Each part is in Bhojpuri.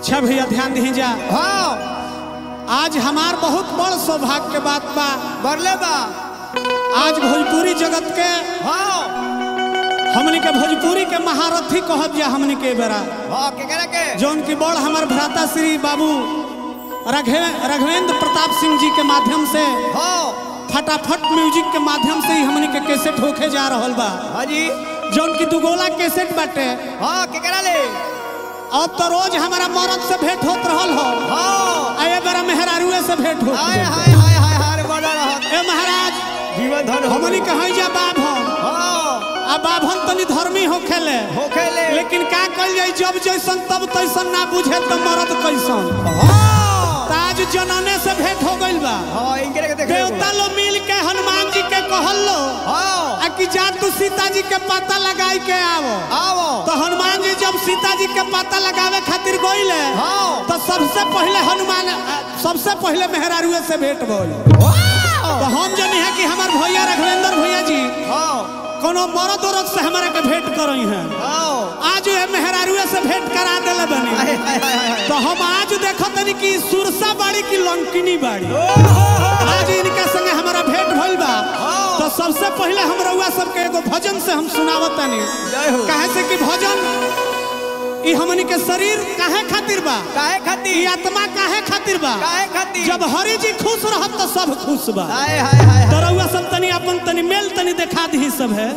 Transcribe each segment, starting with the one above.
अच्छा भैया ध्यान दी जा हाँ आज हमार बहुत बड़ सौभाग्य के बात बा बरले बा आज भोजपुरी जगत के हाँ हमनी के भोजपुरी के महारथी कहब जा हमनी के बेरा हाँ के करे के जौन की बड़ हमार भ्राता श्री बाबू रघे रघवेंद्र प्रताप सिंह जी के माध्यम से हाँ फटाफट म्यूजिक के माध्यम से ही हमनी के कैसेट होके जा रहल बा हाँ जी जौन की दुगोला कैसेट बाटे हाँ के करा ले अब तो रोज हमारा मरद से भेंट होत रहल हो हाँ आए बेरा मेहरारुए से भेंट होत हाय बा। हाय हाय हाय हाय बड़ा रहत ए महाराज जीवन धन हो हमनी कहीं जा बाभन हाँ आ बाभन तनी धर्मी होखेले होखे ले लेकिन का कल जाई जब जैसन तब तैसन ना बुझे तो मरद कैसन हाँ ताज जनने से भेंट हो गइल बा हाँ इनके के देख देवता लो मिल के हनुमान जी के कहल लो हाँ आ कि जा तू सीता जी के पता लगाई के आवो आओ तो हनुमान जी जब सीता जी के पता लगावे खातिर गइले हाँ तो सबसे पहले हनुमान आ, सबसे पहले मेहरारुए से भेंट भइल वाह तो हम जनी है कि हमार भैया रघवेंद्र भैया जी हाँ कोनो मरद औरत से हमारा के भेंट करई हैं आओ आज ये मेहरारुए से भेंट करा देले बनी हाय हाय हाय हाय तो हम आज देखो तनी कि सुरसा बाड़ी की लंकिनी बाड़ी ओहो आज इनके संगे हमारा भेंट भइल बा हाँ। तो सबसे पहले हम रउआ सबके एगो भजन से हम सुनावत तनी जय हो काहे से कि भजन ई हमनी के शरीर काहे खातिर बा काहे ई खातिर आत्मा काहे खातिर बा काहे खातिर जब हरि जी खुश रहत तो सब खुश बा हाय हाय हाय तो रउआ सब तनी अपन तनी मेल तनी देखा दी सब है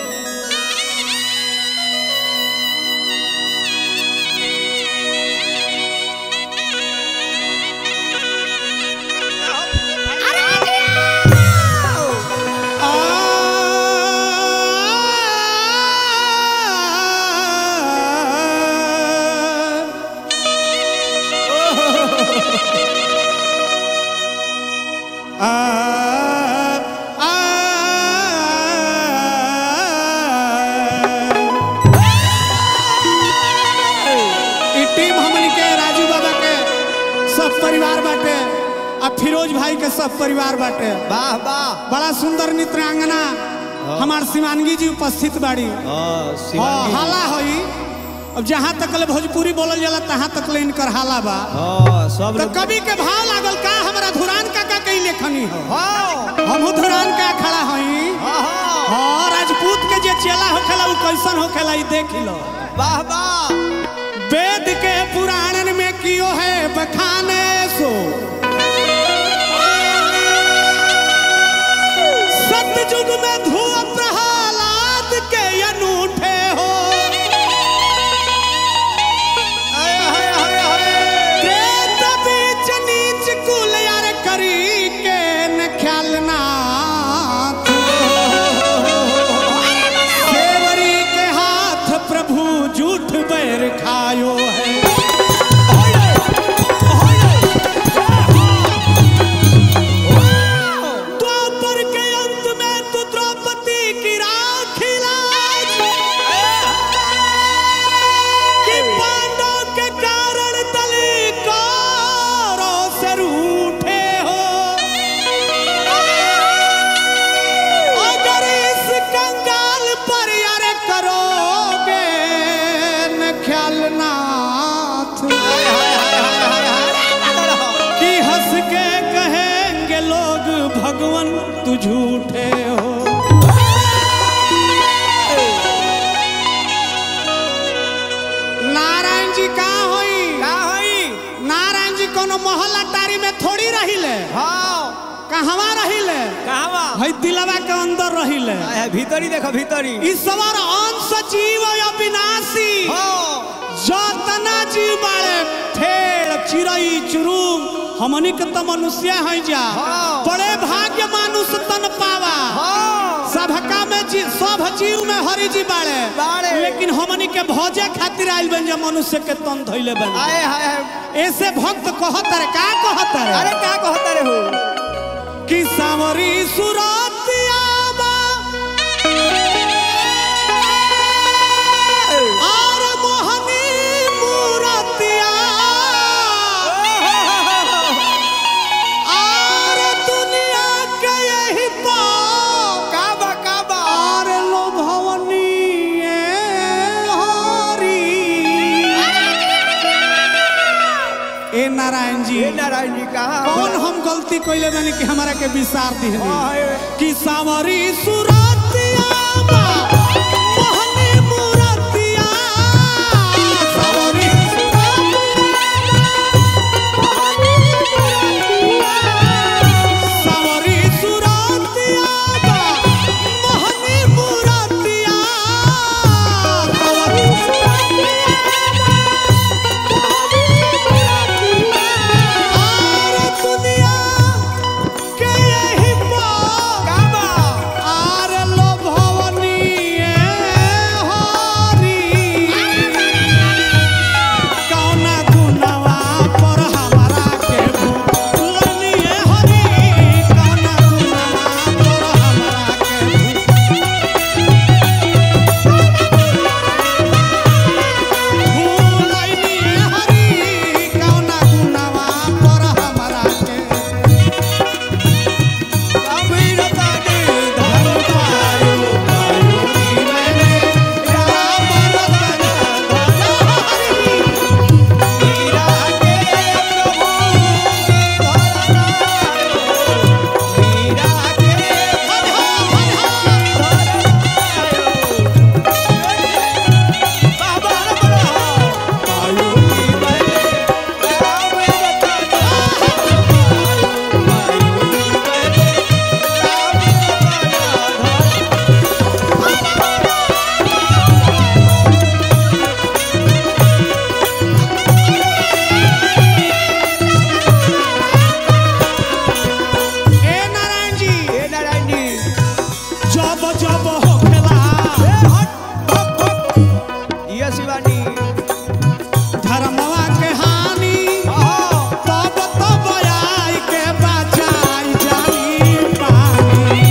ई टीम हमनी के राजू बाबा के सब परिवार बाटे आ फिरोज भाई के सब परिवार बाटे वाह वाह बड़ा सुंदर नृत्यांगना हमार शिवानगी जी उपस्थित बाड़ी हाँ हाँ हाला होई अब जहाँ तक ले भोजपुरी बोलल जाला तहाँ तक ले इनकर हाला बा हाँ सब तो कवि के भाव लागल का हमरा धुरान काका के लेखनी हो हाँ हम धुरान का खड़ा हई हाँ हाँ हाँ राजपूत के जे चेला होखेला उ कैसन होखेला ई देख लो वाह वाह वेद के पुराणन में कियो है बखाने सो सतयुग में धुआ प्रहलाद के अनूठे हो हाय हाय हाय हाय प्रेत बीच नीच कुल यार करी के न ख्याल नाथ सेवरी के हाथ प्रभु झूठ बैर खायो है द्वापर के अंत में तू द्रौपदी की राखी लाज कि पांडव के कारण तली कौरों से रूठे हो अगर इस कंगाल पर यार करोगे न ख्याल नाथ कि हंस के कहेंगे लोग भगवान तू झूठे हो नारायण जी का होई का होई नारायण जी कोनो महल अटारी में थोड़ी रहिले हाँ कहवा रहिले कहवा है दिलवा के अंदर रहिले हाय हाय भीतरी देखो भीतरी ईश्वर अंश जीव अविनाशी हाँ जतना जीव बाड़े फेड़ चिड़ई चुरुम हमनी के तो मनुष्य है जा हाँ। बड़े भाग्य मानुष तन पावा हाँ सबका में जी, सब जीव में हरि जी बाड़े बाड़े। लेकिन हमनी के भोजे खातिर आइल बन जा मनुष्य के तन धइले बन हाय हाय हाय ऐसे भक्त कहत रे का कहत रे अरे का कहता रे हो कि सावरी सुरतिया बा और मोहनी मूरतिया और दुनिया के यही पाओ का बा का बा और लोभवनी हरी नारायण जी ए नारायण जी कहाँ कौन हम गलती कइले बानी कि हमरा के विसार दिहनी हाँ, ए। कि सावरी सुरतिया बा, मोहनी मूरतिया। सावरी सावरी सुरतिया बा, मोहनी मूरतिया। सावरी और दुनिया के यही पार कहाँ बा आर लो भवनी हरी कौना गुनवा पर हमरा के भूलनी हरी कौना गुनवा पर हमरा के भूलनी हरी कौना गुनवा पर हमरा के कबीर ताने धर पायो पायो की मैंने राम रतन हरी मीरा के प्रभु मीरा के बाबा बड़ा पायो की मैंने राम रतन पायो की मैंने राम रतन ए नारायण जी ए नारायण जी जब जब होखेला ए हट हट हट ये शिवानी धर्मवा के हानि आहा तब तब आई के बचाई जानी पानी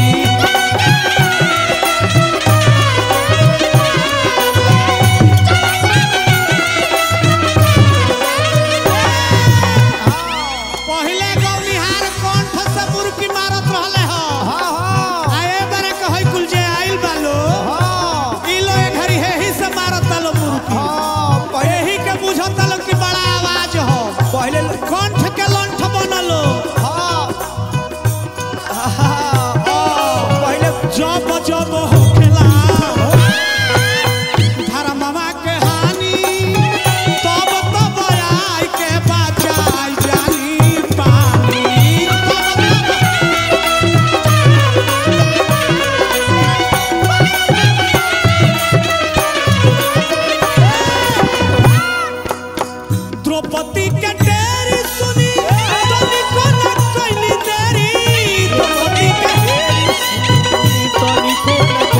पहिले गौनिहार कंठ से मुर्की मारत रहले हो हाँ हाँ आए बारे कहै कुल जे आइल बालो हाँ ई लो ए घड़ी हेही से मारत लो मुर्की हाँ पहले एही के बुझत लो कि बड़ा आवाज हो पहले कंठ के लंठ बनलो हाँ हाँ पहले जब जब होखेला धर्मवा के हानि तब तब आई के बचाई जानी पानी तब तब द्रौपदी के डेरी सुनी तनी को न कइली देरी द्रौपदी के तनिको न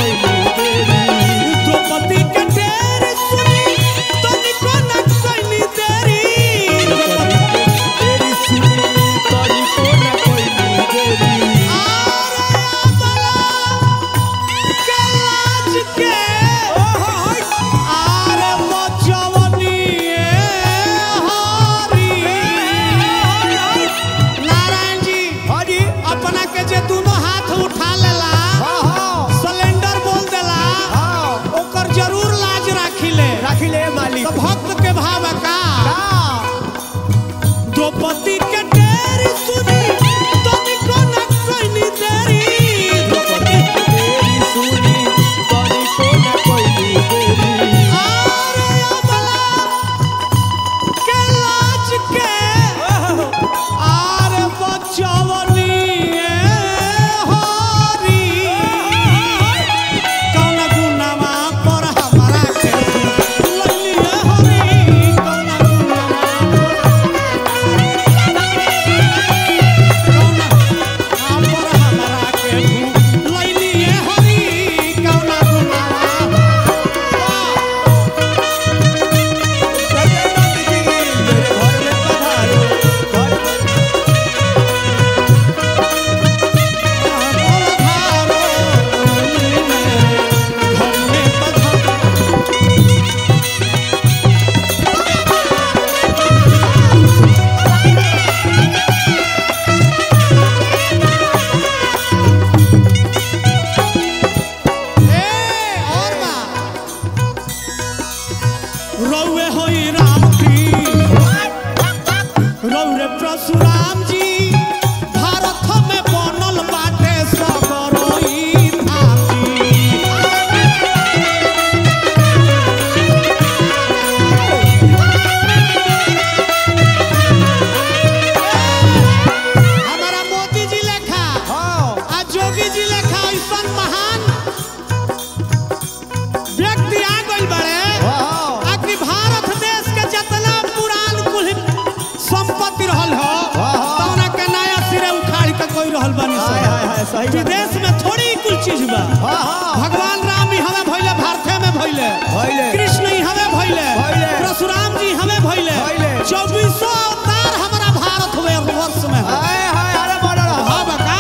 सही बात। विदेश में थोड़ी कुल चीज बा हाँ हाँ भगवान राम ही हमें भइले भारते में भइले भइले। कृष्ण ही हमें भइले भइले। परशुराम जी हमें भइले भइले। चौबीसों अवतार हमारा भारत हुए वर्ष में है हाय हाय अरे बोलो ना हाँ बका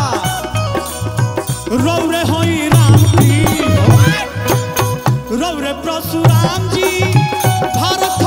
हाँ रौरे होई राम जी रौरे परशुराम जी भारत